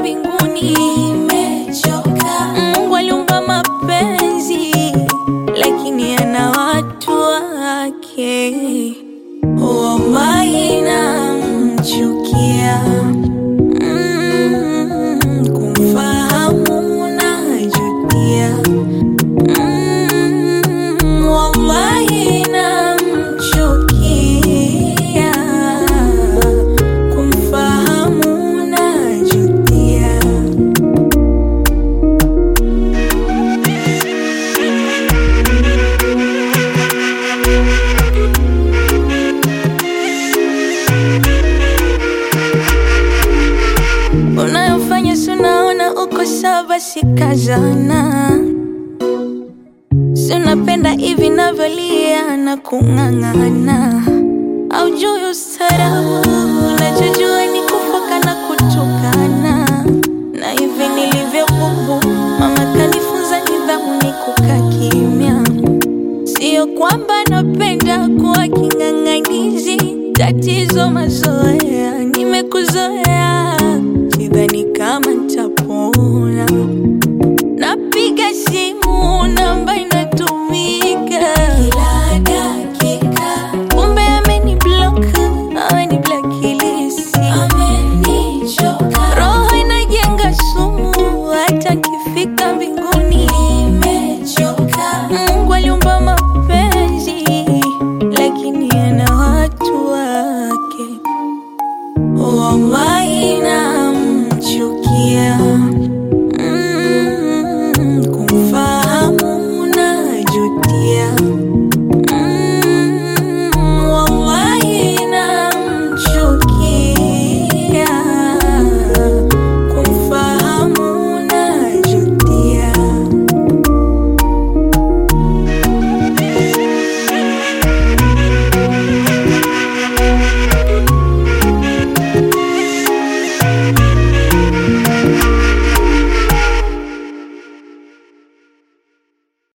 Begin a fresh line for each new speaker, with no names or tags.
mbinguni. Nimechoka. Mungu aliumba mapenzi, lakini ana watu wake. Wallahi namchukia. Mm, kumfahamu najutia. Mm, wallahi namchukia. Kumfahamu najutia. Unayofanya si unaona uko sawa, basi kazana. Si unapenda hivi navyolia na kung'ang'ana, aujui ustarabu, unachojua